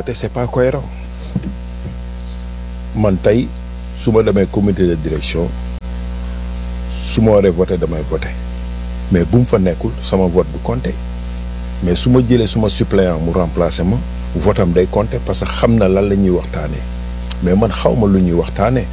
voter c'est pas cohérent man tey su ma demee comité de direction su ma waree voter damay voter mais bu mu fa nekkul sama vote du compter mais su ma jëlee suma suppléant mu remplacer ma votam day compter parce que xam na lan la ñuy waxtaanee mais man xaw ma lu ñuy waxtaanee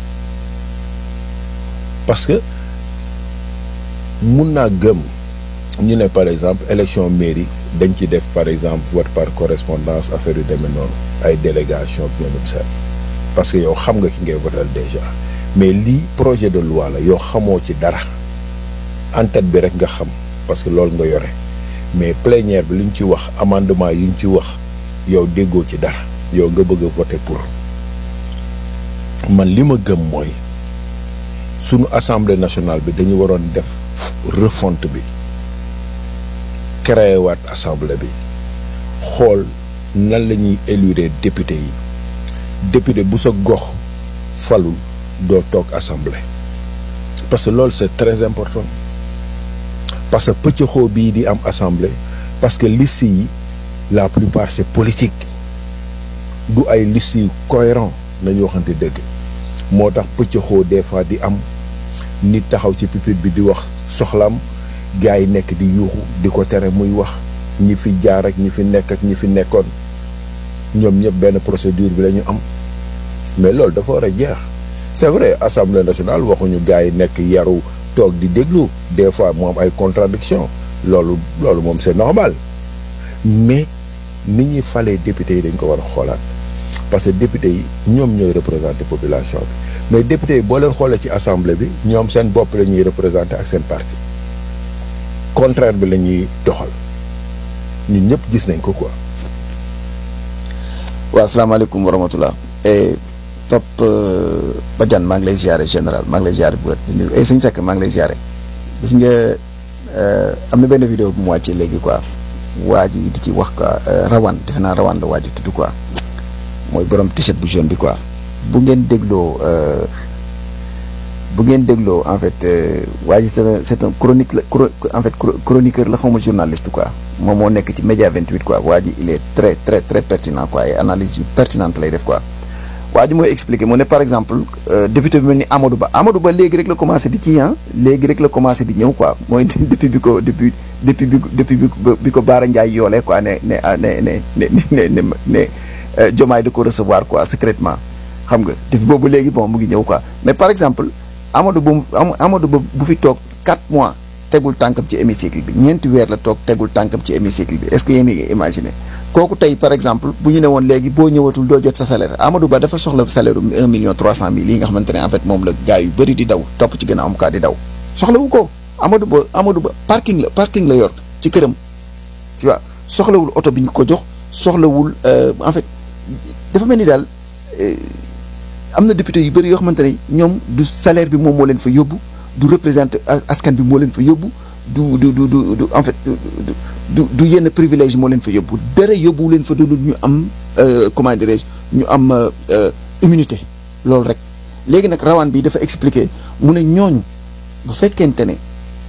parce que mun naa gëm ñu ne par exemple élection mairie dañ ci def par exemple vote par correspondance affaire yu demee noonu ay délégation ak ñoom seen parce que yow xam nga ki ngay votal déjà mais lii projet de loi la yow xamoo ci dara en tête bi rek nga xam parce que loolu nga yore mais plénière bi li ñu ci wax amendement yi ñu ci wax yow déggoo ci dara yow nga bëgg a voter pour man li ma gëm mooy sunu assemblée nationale bi dañu waroon def refonte bi créé waat assemblée bi xool nan la ñuy élire député yi député bu sa gox falul doo toog assemblée parce que loolu c'est très important parce que pëccëxoo bii di am assemblée parce que liste yi la plupart c'est politique du ay liste yu cohérent nañu waxante dëgg moo tax pëccëxoo des fois di am nit taxaw ci pupitre bi di wax soxlaam gars yi nekk di yuuxu di ko tere muy wax ñi fi jaar ak ñi fi nekk ak ñi fi nekkoon ñoom ñëpp benn procédure bi la ñu am mais loolu dafa war a jeex c'est vrai assemblée nationale waxuñu gars yi nekk yaru toog di déglu des fois mu am ay contradiction loolu loolu moom c'est normal mais nit ñi falee député yi dañ ko war a xoolaat parce que député yi ñoom ñooy représenter population bi mais député yi boo leen xoolee ci assemblée bi ñoom seen bopp la ñuy représenter ak seen parti contraire bi la ñuy doxal ñun ñëpp gis nañ ko quoi. waaw asalaamaaleykum wa rahmatulah. Top Badiane maa ngi lay ziare général maa ngi lay ziare bu wér di nuyu ay sëñ Seck maa ngi lay ziare gis nga am na benn vidéo bu mu wàccee léegi quoi waa ji di ci wax quoi rawaan defe naa rawaan la waa ji tudd quoi mooy borom t-shirt bu jaune bi quoi bu ngeen dégloo bu ngeen dégloo en fait waa ji c'est un c'est un chronique la en fait chroniqueur la xawma journaliste quoi moom moo nekk ci média 28 quoi waa ji il est très très très pertinent quoi et analyse yu pertinente lay def quoi waa ji mooy expliquer mu ne par exemple député bi mel ni Amadou Ba Amadou Ba léegi rek la commencé di kii ah léegi rek la commencé di ñëw quoi mooy depuis bi ko depuis depuis bi depuis bi ko Baara Ndiaye yoolee quoi ne ne ne ne ne ne ne Diomaye da ko recevoir quoi secrètement xam nga depuis boobu léegi bon mu ngi ñëw quoi mais par exemple Amadou Ba Amadou Ba bu fi toog 4 mois tegul tànkam ci hémicycle bi ñeenti weer la toog tegul tànkam ci hémicycle bi est-ce que yéen a imaginer kooku tey par exemple bu ñu ne woon léegi boo ñëwatul doo jot sa salaire Amadou Ba dafa soxla salaire u un million trois cent mille yi nga xamante ne en fait moom la gars yu bëri di daw topp ci gànnaaw am kaa di daw soxlawu ko Amadou Ba Amadou Ba parking la parking la yor ci këram tu vois soxlawul oto bi ñu ko jox soxlawul en fait dafa mel ni daal am na député yu bëri yoo xamante ne ñoom du salaire bi moom moo leen fa yóbbu du représenter askan bi moo leen fa yóbbu du du du du en fait du du yenn privilège moo leen fa yóbbu dara yóbbu leen fa dul ñu am comment dirais-je ñu am immunité loolu rek léegi nag rawaan bi dafa expliquer mu ne ñooñu bu fekkente ne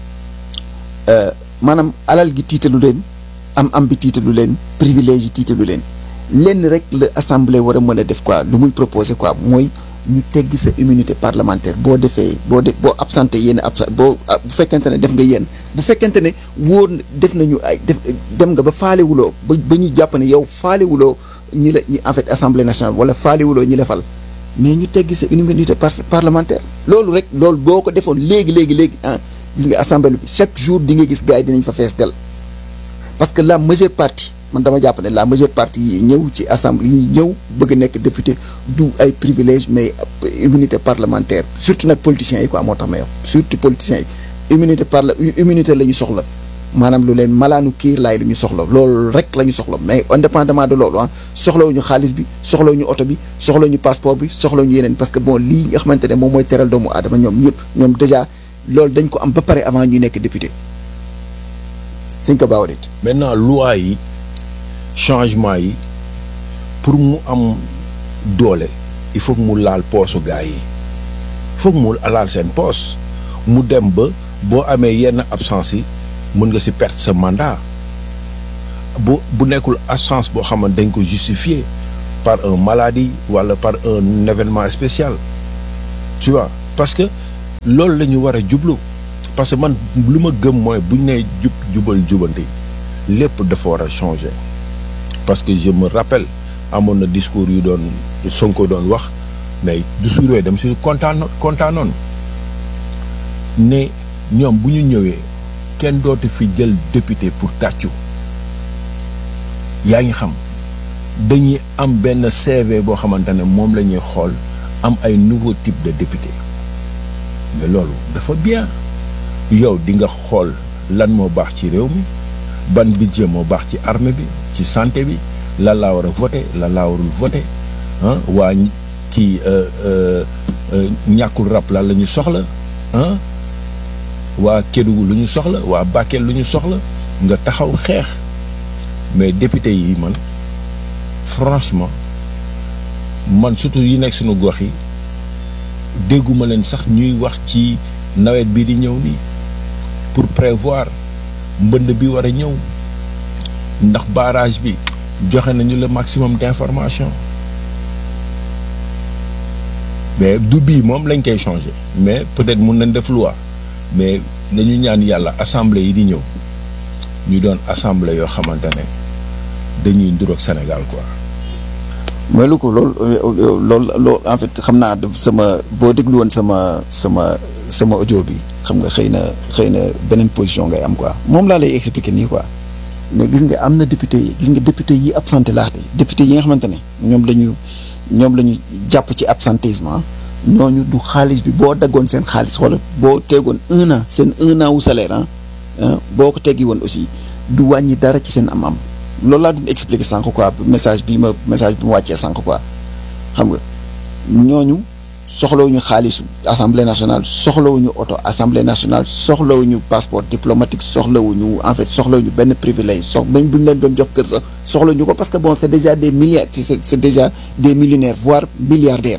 maanaam alal gi tiitalu leen am am bi tiitalu leen privilège yi tiitalu leen lenn rek la assemblée war a mën a def quoi lu muy proposer quoi mooy ñu teggi sa immunité parlementaire boo defee boo de boo absenté yenn absent boo bu fekkente ne def nga yenn bu fekkente ne wóor def nañu ay def dem nga ba faalewuloo ba ba ñu jàpp ne yow faalewuloo ñi la ñi en fait assemblée nationale wala faalewuloo ñi la fal mais ñu teggi sa immunité parlementaire loolu rek loolu boo ko defoon léegi léegi léegi ah gis nga assemblée bi chaque jour di nga gis gars yi dinañ fa fees del parce que la majeure partie man dama jàpp ne la majeure partie yi ñëw ci assemblée yi ñëw bëgg nekk député du ay privilège mais immunité parlementaire surtout nag politiciens yi quoi moo tax may wax surtout politiciens yi immunité parla immunité la ñu soxla maanaam lu leen malaanu kiir laay lu ñu soxla loolu rek la ñu soxla mais indépendamment de loolu ah soxlawuñu xaalis bi soxlawuñu oto bi soxlawuñu passeport bi soxlawuñu yeneen parce que bon lii nga xamante ne moom mooy teral doomu aadama ñoom ñëpp ñoom déjà loolu dañ ko am ba pare avant ñuy nekk député think about it maintenant loi yi changement yi pour mu am doole il faut que mu laal poosu gars yi foog mu laal seen poos mu dem ba boo amee yenn absence yi mën nga ci perte sa mandat bu bu nekkul absence boo xamante dañ ko justifier par un maladie wala par un événement spécial tu vois parce que loolu la ñu war a jublu parce que man lu ma gëm mooy bu ñu nee jub jubal jubanti lépp dafa war a changer parce que je me rappelle amoon na discours yu doon Sonko doon wax mais discours yooyu dem si kontaan kontaanoon ne ñoom bu ñu ñëwee kenn dootu fi jël député pour tàccu yaa ngi xam dañuy am benn CV boo xamante ne moom la ñuy xool am ay nouveau type de député mais loolu dafa bien yow di nga xool lan moo baax ci réew mi ban budget moo baax ci armée bi ci santé bi lan laa war a voté lan laa warul voté ah waa kii ñàkkul rab lan la ñu soxla ah waa Kédougou lu ñu soxla waa Bakel lu ñu soxla nga taxaw xeex mais député yi man franchement man surtout yi nekk suñu gox yi dégguma leen sax ñuy wax ci nawet bi di ñëw nii pour prévoir mbënd bi war a ñëw ndax barrage bi joxe nañu le maximum d'information mais du bii moom lañ koy changer mais peut-être mun nañ def loi mais nañu ñaan yàlla assemblée yi di ñëw ñu doon assemblée yoo xamante ne dañuy nduroog Sénégal quoi. mooy lu ko loolu loolu loolu en fait xam naa sama boo déglu woon sama sama sama audio bi xam nga xëy na xëy na beneen position ngay am quoi moom laa lay expliquer nii quoi mais gis nga am na député yi gis nga député yi absenté laax de député yi nga xamante ne ñoom la ñu ñoom la ñu jàpp ci absentéisme ñooñu du xaalis bi boo daggoon seen xaalis wala boo tegoon un an seen un an wu salaire ah boo ko teggi woon aussi du wàññi dara ci seen am-am loolu laa doon expliquer sànq quoi message bi ma message bi ma wàccee sànq quoi xam nga ñooñu soxlawuñu xaalisu assemblée nationale soxlawuñu oto assemblée nationale soxlawuñu passeport diplomatique soxlawuñu en fait soxlawuñu benn privilège sox bañ bu ñu leen doon jox kër sax soxlawuñu ko parce que bon c'est déjà des milliards c'est c'est déjà des millionnaires voire milliardaires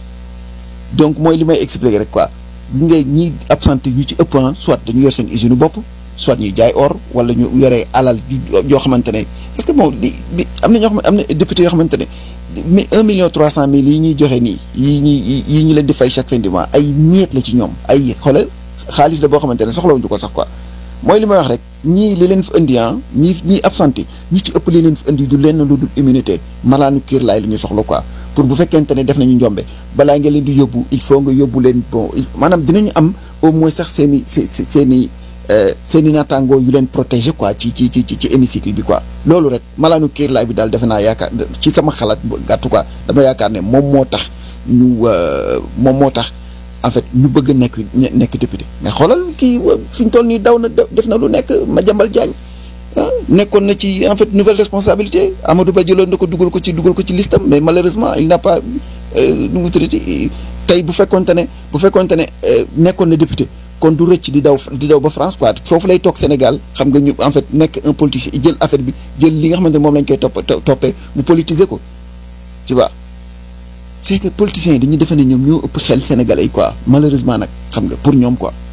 donc mooy li may expliquer rek quoi gis nga ñi absenté ñu ci ëpp soit dañu yor seen usine bopp soit ñuy jaay or wala ñu yore alal yoo xamante ne parce que bon li li am na ñoo xam am na député yoo xamante ne mais un million trois cent mille yi ñuy joxe nii yi ñuy yi ñu leen di fay chaque fin du mois ay ñeet la ci ñoom ay xoolal xaalis la boo xamante ne soxlawuñu ko sax quoi mooy li may wax rek ñii li leen fi indi ah ñii ñii absenté ñu ci ëpp li leen fi indi du lenn lu dul immunité malaanu kiir laay la ñu soxla quoi pour bu fekkente ne def nañu njombe balaa nga leen di yóbbu il faut nga yóbbu leen bon maanaam dinañu am au moins sax seen i seen i seen i naataangoo yu leen protéger quoi ci ci ci ci hémicycle bi quoi loolu rek malaanu kiir laay bi daal defe naa yaakaar ci sama xalaat gàttu quoi dama yaakaar ne moom moo tax ñu moom moo tax en fait ñu bëgg nekk nekk député mais xoolal kii fi ñu toll nii daw na def na lu nekk Madiambal Diagne nekkoon na ci en fait nouvelle responsabilité Amadou Ba jëloon na ko dugal ko ci dugal ko ci listam mais malheureusement il n'a pas nu mu tuddati tey bu fekkonte ne bu fekkonte ne nekkoon na député kon du rëcc di daw di daw ba France quoi foofu lay toog Sénégal xam nga ñu en fait nekk un politicien jël affaire bi jël li nga xamante ne moom lañ koy topp toppee mu politiser ko tu vois c'est que politiciens yi dañuy defe ne ñoom ñoo ëpp xel sénégalais yi quoi malheureusement nag xam nga pour ñoom quoi.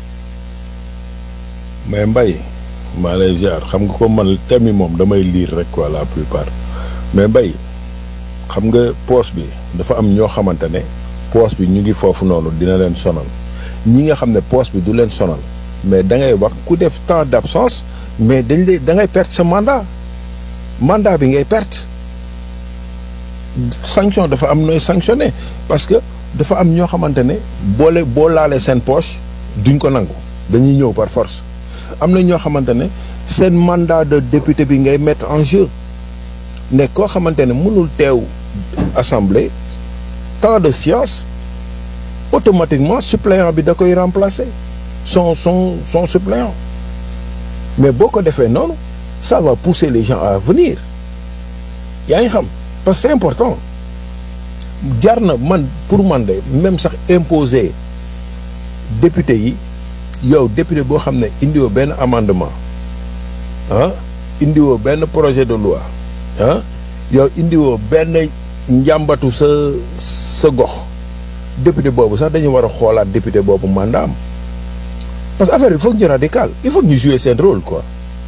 mais Mbaye maa lay ziar xam nga ko man thème yi moom damay lire rek quoi la plupart mais Mbaye xam nga poste bi dafa am ñoo xamante ne poste bi ñu ngi foofu noonu dina leen sonal ñi nga xam ne poste bi du leen sonal mais da ngay wax ku def temps d'absence mais dañ lay da ngay perte sa mandat mandat bi ngay perte. sanction dafa am nooy sanctionné parce que dafa am ñoo xamante ne boole boo laalee seen poche duñ ko nangu dañuy ñëw par force am na ñoo xamante ne seen mandat de député bi ngay mettre en jeu ne koo xamante ne mënul teew assemblée temps de séance automatiquement suppléant bi da koy remplacer son son son suppléant mais boo ko defee noonu ça va pousser les gens à venir yaa ngi xam parce que c'est important jar na man pour man de même sax imposer député yi yow député boo xam ne indiwoo benn amendement ah indiwoo benn projet de loi ah yow indiwoo benn njàmbatu sa sa gox député boobu sax dañu war a xoolaat député boobu mandat am parce que affaire bi il faut que ñu radical il faut que ñu jouer seen rôle quoi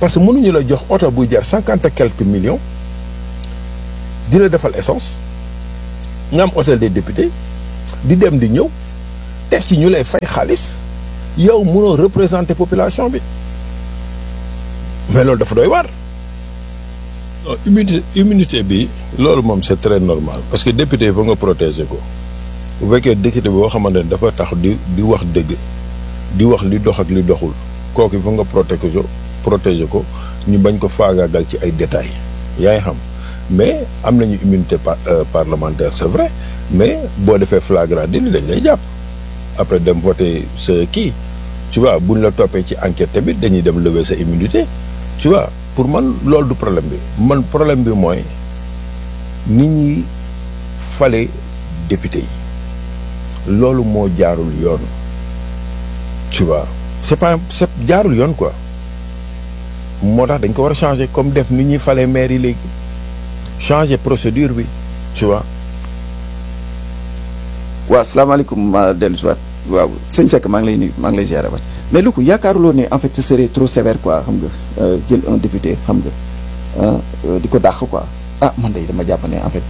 parce que mënuñu la jox oto buy jar cinquante et quelques millions di la defal essence nga am hôtel des députés di dem di ñëw teg ci ñu lay fay xaalis yow mënoo représenter population bi mais loolu dafa doy waar. non immunité immunité bi loolu moom c'est très normal parce que député il faut nga protéger ko bu fekkee député boo xamante ne dafa tax di di wax dëgg di wax li dox ak li doxul kooku il faut nga protéger ko protéger ko ñu bañ ko faagaagal ci ay détails yaa ngi xam mais am nañu immunité par parlementaire c'est vrai mais boo defee flagrant délit dañ lay jàpp après dem voter sa kii tu vois buñ la toppee ci enquête tamit dañuy dem lever sa immunité tu vois pour man loolu du problème bi man problème bi mooy nit ñi fale député yi loolu moo jaarul yoon tu vois c'est pas c'est jaarul yoon quoi moo tax dañ ko war a changer comme def nit ñuy fale maire yi léegi changer procédure bi tu vois. waaw salaamaaleykum ma dellu si waat waaw sëñ Seck maa ngi lay nuyu maa ngi lay ziare waat mais lu ko yaakaaruloo ne en fait ce serait trop sévère quoi xam nga jël un député xam nga di ko dàq quoi ah man de dama jàpp ne en fait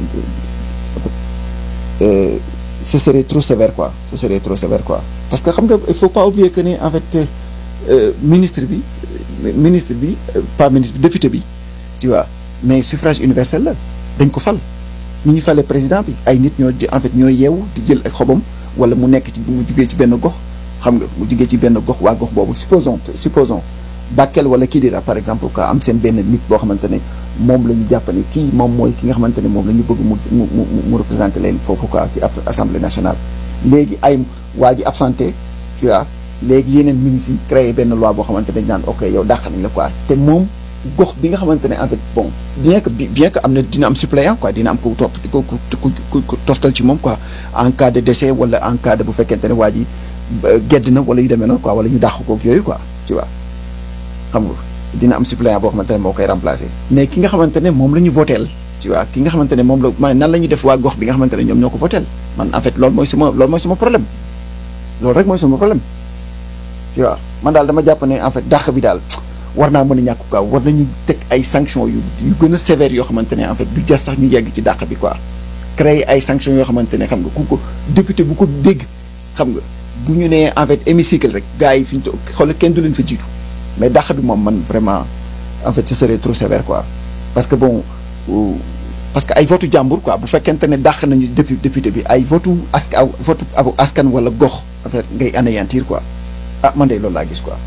ce serait trop sévère quoi ce serait trop sévère quoi parce que xam nga il faut pas oublier que ne en fait ministre bi ministre bi pas ministre bi député bi tu vois mais suffrage universel la dañ ko fal ni ñu fale président bi ay nit ñoo en fait ñoo yeewu di jël ay xobam wala mu nekk ci mu jugee ci benn gox xam nga mu jugee ci benn gox waa gox boobu supposons supposons Bakel wala Kidira par exemple quoi am seen benn nit boo xamante ne moom la ñu jàpp ne kii moom mooy ki nga xamante ne moom la ñu bëgg mu mu mu mu représenter leen foofu quoi ci assemblée nationale. léegi ay waa ji absenté tu vois léegi yeneen ministres yi créé benn loi boo xamante ne dañ naan ok yow dàq nañ la quoi te moom gox bi nga xamante ne en fait bon bien que bien que am na dina am suppléant quoi dina am ku topp ku ku ku toftal ci moom quoi en cas de décès wala en cas de bu fekkente ne waa ji gedd na wala yu demee noonu quoi wala ñu dàq koog yooyu quoi tu vois. xam nga dina am suppléant boo xamante ne moo koy remplacer mais ki nga xamante ne moom la ñu voteel tu vois ki nga xamante ne moom la maanaam nan la ñuy def waa gox bi nga xamante ne ñoom ñoo ko voteel man en fait loolu mooy sama loolu mooy sama problème loolu rek mooy sama problème tu vois man daal dama jàpp ne en fait dàq bi daal war naa mën a ñàkk quoi war nañu teg ay sanctions yu yu gën a sévères yoo xamante ne en fait du jar sax ñu yegg ci dàq bi quoi créer ay sanctions yoo xamante ne xam nga ku ko député bu ko dégg xam nga bu ñu nee en fait hémicycle rek gars yi fi ñu toog xoolal kenn du leen fa jiitu mais dàq bi moom man vraiment en fait ce serait trop sévère quoi parce que bon parce que ay votu jàmbur quoi bu fekkente ne dàq nañu dépu député bi ay votu askan votu askan wala gox en fait ngay anéantir quoi ah man de loolu laa gis quoi.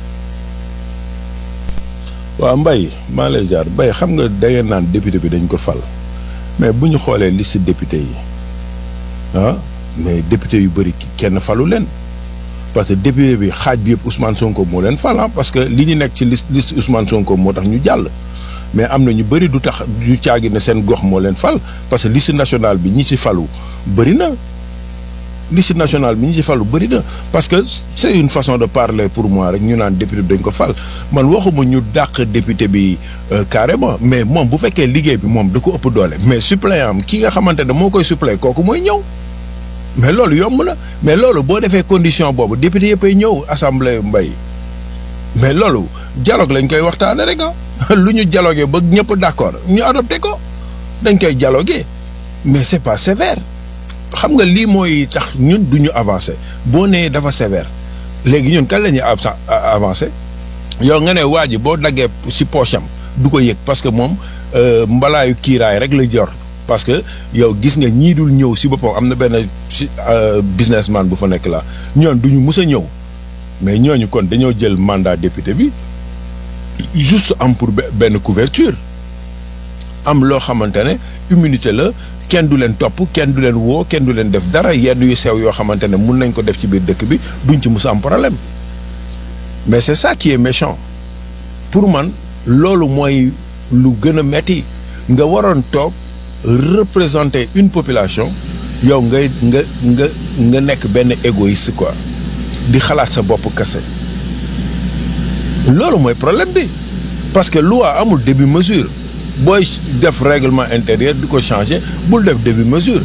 waaw Mbaye maa lay jaar Mbaye xam nga da ngeen naan député bi dañ ko fal mais bu ñu xoolee liste député yi ah mais député yu bëri kenn falu leen. parce que député bi xaaj bi yëpp Ousmane Sonko moo leen fal parce que li ñu nekk ci liste liste Ousmane Sonko moo tax ñu jàll mais am na ñu bëri du tax du caagi ne seen gox moo leen fal parce que liste nationale bi ñi ci falu bëri na liste nationale bi ñi ci falu bëri na parce que c'est une façon de parler pour moi rek ñu naan député bi dañ ko fal man waxuma ñu dàq député bi carrément mais moom bu fekkee liggéey bi moom da ko ëpp doole mais suppléant am ki nga xamante ne moo koy suppléer kooku mooy ñëw mais loolu yomb na mais loolu boo defee condition boobu député yëpp ay ñëw assemblée mbay mais loolu dialogue lañ koy waxtaane rek ah lu ñu dialogué ba ñëpp d'accord ñu adopté ko dañ koy dialogué mais c'est pas sévère xam nga lii mooy tax ñun du ñu avancer boo nee dafa sévère léegi ñun kan la ñuy avancer yow nga ne waa ji boo daggee ci poche am du ko yëg parce que moom mbalaayu kiiraay rek la jor parce que yow gis nga ñii dul ñëw si boppam am na benn si businessman bu fa nekk la ñoon du ñu mus a ñëw mais ñooñu kon dañoo jël mandat député bi juste am pour benn couverture am loo xamante ne immunité la kenn du leen topp kenn du leen woo kenn du leen def dara yenn yu sew yoo xamante ne mun nañ ko def ci biir dëkk bi duñ ci mus a am problème mais c'est ça qui est méchant pour man loolu mooy lu gën a metti nga waroon toog représenter une population yow ngay nga nga nga nekk benn égoïste quoi di xalaat sa bopp kese loolu mooy problème bi parce que loi amul début mesure booy def règlement intérieur di ko changer bul def début mesure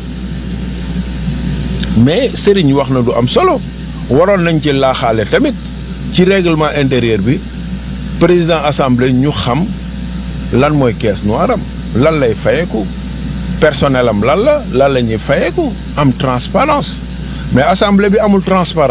mais Serigne wax na du am solo waroon nañ ci laaxaale tamit ci règlement intérieur bi président assemblée ñu xam lan mooy caisse noire am lan lay fayeeku personnel am lan la lan la ñuy fayeeku am transparence mais assemblée bi amul transparence